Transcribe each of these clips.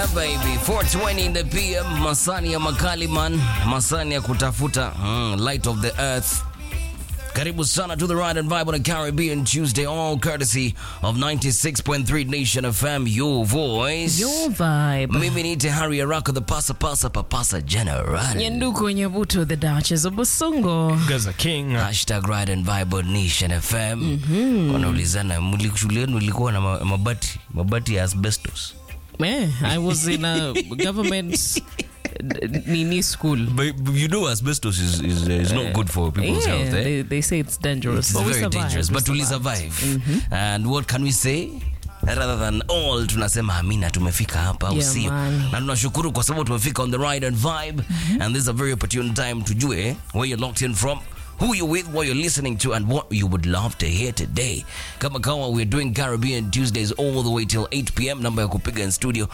Yeah baby, 420 in the PM, masani ya Makaliman, masani ya kutafuta mm, light of the earth. Karibu sana to the Ride and Vibe on a Caribbean Tuesday, all courtesy of 96.3 Nation FM, your voice. Your vibe. Mimi ni Harry Arako, the pasa pasa papasa general. Nyanduku Nyabuto, the Duchess of Busongo. Gaza King. Hashtag Ride and Vibe on Nation FM. Wanaulizana, mli- shule yenu ilikuwa na ma- mabati mabati ya asbestos. Man, I was in a government nini school. But you know asbestos is, is, is not good for people's yeah, health. Eh? they, they say it's dangerous. It's but we very survived. dangerous, we but we survived. survive. And what can we say? Rather than all tunasema amina tumefika hapa au Yeah, sio man. na tunashukuru kwa sababu tumefika on the ride and vibe and this is a very opportune time tujue where you're locked in from who you're with, what you're listening to, and what you would love to hear today. Kama kawa, we're doing Caribbean Tuesdays all the way till 8 p.m. Namba ya kupiga in studio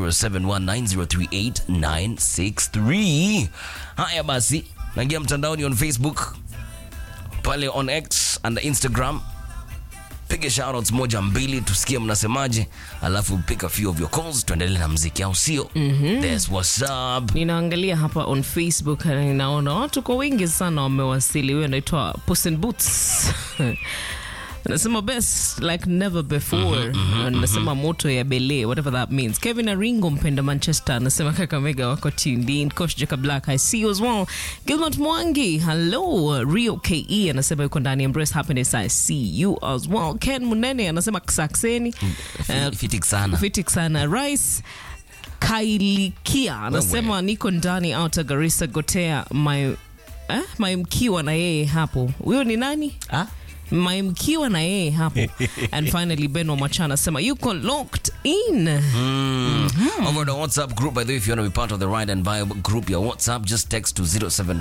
0719038963. Haya basi, naingia mtandaoni on Facebook, pale on X and Instagram piga shoutouts moja mbili tusikie mnasemaje alafu pick a few of your calls tuendelee na mziki au sio That's what's up ninaangalia hapa on facebook na ninaona watu kwa wingi sana wamewasili huyo anaitwa Puss in boots anasema best like never before anasema moto ya bele whatever that means kevin aringo mpenda manchester anasema kakamega wako tuned in coach jacob black i see you as well gilbert mwangi hello rio ke anasema yuko ndani embrace happiness i see you as well ken munene anasema sakseni Fi- fitik sana fitik sana rice kailikia anasema niko ndani outer garissa gotea my eh, maimkiwa na yeye hapo huyo ni nani Ah? maimkiwa na yeye hapo and finally ben wamacha anasema yuko locked in over the whatsapp group by the way if you want to be part of the ride and vibe group your whatsapp just text to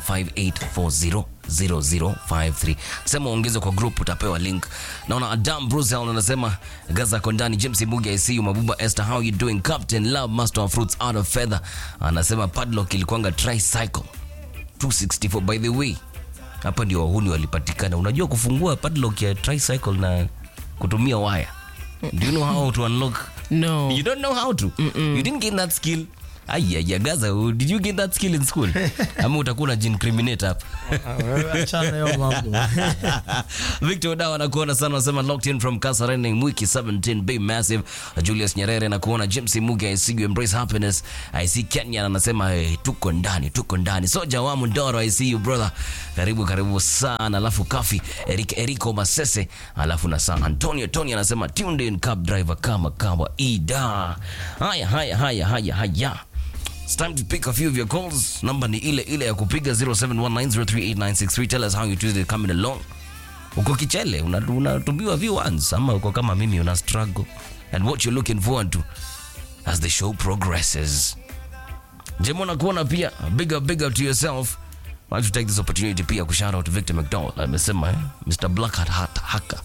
0758400053 sema ongeze kwa group utapewa link naona adam brusel anasema gaza kondani james mugi i see you mabuba esther how you doing captain love master of fruits out of feather anasema padlock ilikuanga tricycle 264 by the way hapa ndio wahuni walipatikana unajua kufungua padlock ya tricycle na kutumia waya do you know how to unlock no You don't know how to. You didn't gain that skill. Aya, Gaza, oh, did you get that skill in school? Ama utakuwa unajiincriminate hapa. Achana hiyo mambo. Victor Dawa anakuona sana anasema locked in from Kasarani Mwiki 17 Bay Massive. Julius Nyerere anakuona James Muge I see you embrace happiness. I see Kenya anasema hey, tuko ndani tuko ndani. Soja wa Mundoro I see you brother. Karibu karibu sana. Alafu Kafi Eric Erico Masese alafu na San Antonio Tony anasema tuned in cab driver kama kawa ida. Haya haya haya haya haya. It's time to pick a few of your calls. Namba ni ile ile ya kupiga 0719038963. Tell us how your Tuesday coming along. Uko kichele, una- unatumiwa V1s ama uko kama mimi una struggle and what you're looking forward to as the show progresses. Jemo nakuona pia big up big up to yourself. I want to take this opportunity pia ku shout out to Victor McDowell. Amesema eh? Mr. Black Hat Hat Hacker.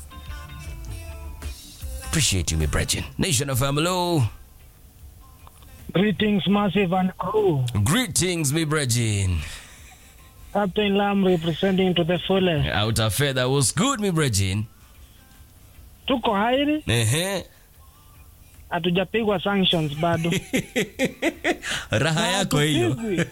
Appreciate you, my brethren. Nation of Family. Greetings, Massive and crew. Greetings, my brethren. Captain Lam representing to the fullest. Out of feather was good, my brethren. Tuko hairi, Ehe. hatujapigwa sanctions bado. Raha yako hiyo. Hatupigwi.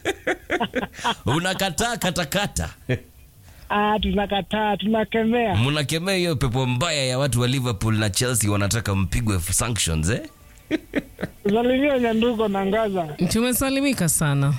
Unakataa katakata. Ah, tunakataa, tunakemea. Mnakemea hiyo pepo mbaya ya watu wa Liverpool na Chelsea wanataka mpigwe sanctions eh? Salimia Nyanduko na Ngaza. tumesalimika sana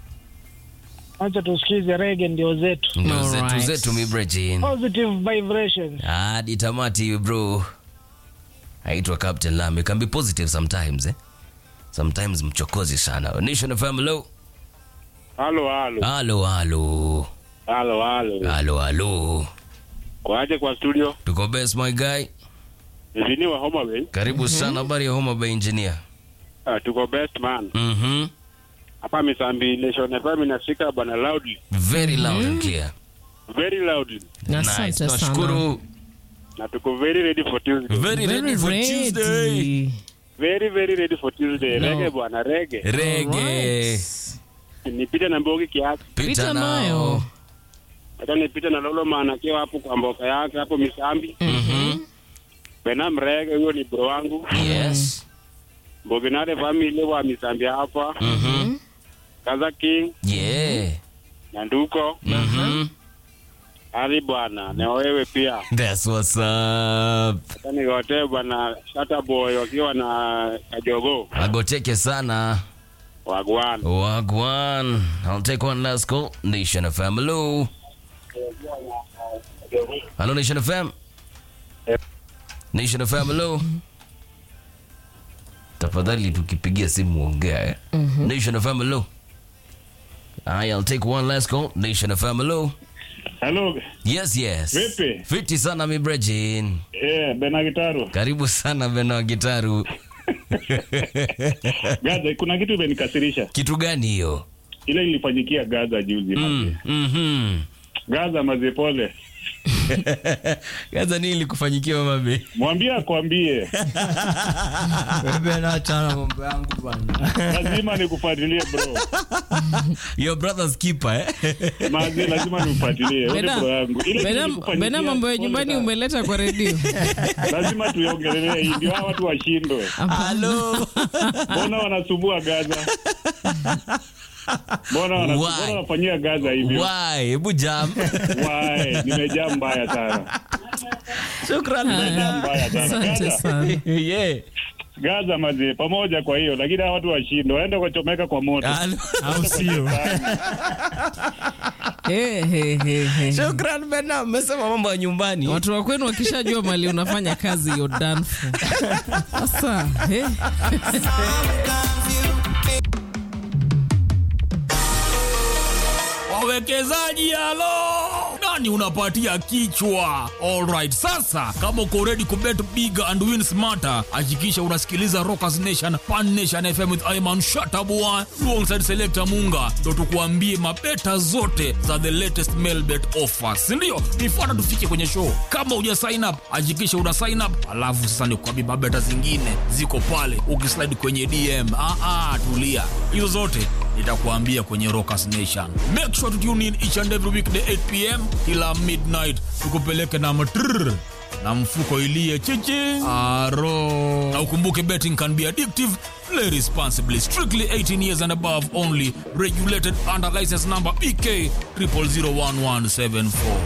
Acha tusikize rege ndio zetu. Ndio zetu Alright. zetu mi brethren. Positive vibrations. Hadi tamati bro. Aitwa Captain Lam. You can be positive sometimes eh? Sometimes mchokozi sana. Nation of Family. Halo, halo, Halo halo. halo, halo. Halo halo. Kwaje kwa studio? Tuko best my guy. Vini wa Homa Bay. Karibu sana habari ya Homa Bay engineer. Uh, tuko best man. Mhm. Hapa Misambi Nation FM inashika bana loudly. Very loud and clear. Very loudly. Asante Nice. sana. Tunashukuru. Na tuko very ready for Tuesday. Very ready Very for ready. Tuesday. Very very ready for Tuesday. No. Rege bwana, rege. Rege. Alright. Nipite na Mbogi kiasi. Pita nayo. Hata nipite na Lolo maana akiwa hapo kwa mboka yake hapo Misambi. Mhm. Benam rege huyo ni bro wangu. Yes. Boginare family wa Misambia hapa. Mhm. Kaza King, Yeah. Nyanduko, Mhm. Ali bwana, na wewe pia. That's what's up. Sasa nigote bwana Shata Boy wakiwa na Kajogo Agoteke sana. wagwan. Wagwan. I'll take one last call. Nation FM. Hello. Hello, Nation FM. Nation FM. Hello. Tafadhali tukipigia simu ongea eh. Nation FM. Hello. Aye, I'll take one last call. Nation FM. Hello. Hello, Yes, yes. Vipi? Fiti sana mi Brejin. eh, Bena Gitaru. Karibu sana Beno wa Gitaru. Gaza, kuna kitu imenikasirisha. Kitu gani hiyo? Ile ilifanyikia Gaza juzi. Mm, mhm. Gaza mazepole. Gaza nini ilikufanyikia mama be? Mwambie akwambie. Wewe na achana mambo yangu bwana. Lazima nikufuatilie bro. Your brother's keeper eh? Mazi lazima nifuatilie. Wewe Bena, bro yangu. Ile Bena, ilikufanyikia- Bena mambo ya pole nyumbani sana. umeleta kwa redio. Lazima tuiongelee hii ndio hawa watu washindwe. Hello. Mbona wanasumbua Gaza? Mbona wana- Why? mbona wanafanyia Gaza hivyo? Why? Hebu jam. Why? Nimejaa mbaya sana. Shukran. Nimejaa mbaya sana. Asante Gaza, sana. yeah. Gaza mazi pamoja kwa hiyo, lakini hawa watu washindwe. Waende kuchomeka kwa moto. Hello. Au sio? Eh, eh, eh, eh. Shukran Bena, mmesema mambo ya nyumbani. Watu wa kwenu wakishajua mali unafanya kazi you're done for. Sasa, eh. wawekezaji halo nani unapatia kichwa alright sasa kama uko ready kubet big and win smarter hakikisha unasikiliza rockers nation pan nation fm with iman shatabua alongside selector munga ndo tukuambie mabeta zote za the latest mailbet offers sindio nifuata tufike kwenye show kama uja sign up hakikisha una sign up alafu sasa nikuambie mabeta zingine ziko pale ukislide kwenye dm ah, ah, tulia hizo zote nitakuambia kwenye Rockers Nation. Make sure to tune in each and every weekday 8 pm kila midnight, tukupeleke na matrrr na mfuko ilie chichi aro. Na ukumbuke betting can be addictive. Play responsibly. Strictly 18 years and above only. Regulated under license number BK 0001174.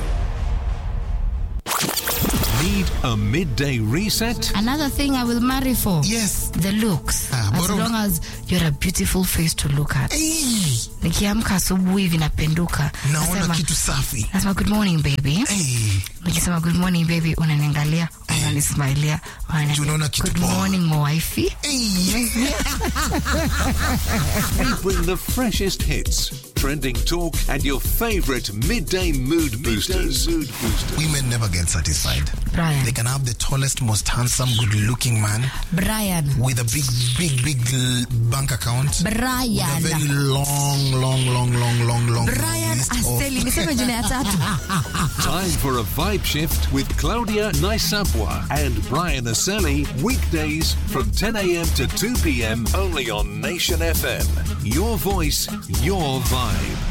Need a midday reset? Another thing I will marry for. Yes. The looks. Ah, as bora- long as you're a beautiful face to look at. Hey, Nikiamka asubuhi hivi napenduka. naona Nasema, kitu safi. nasema good morning baby. Hey, Nikisema good morning baby unaniangalia, unanismailia. unaniambia, Unaona kitu Good poa. morning mwaifi. hey. We bring the freshest hits, trending talk, and your favorite midday mood boosters. mood boosters. Women never get satisfied. Brian. They can have the tallest, most handsome, good-looking man Brian. with a big, big, big l- bank account. A Brian. very long, long, long, long, long, long Brian list of- Asteli. Niseme jina ya tatu. Time for a vibe shift with Claudia Naisapwa and Brian Aseli. Weekdays from 10 a.m. to 2 p.m. only on Nation FM. Your voice, your vibe.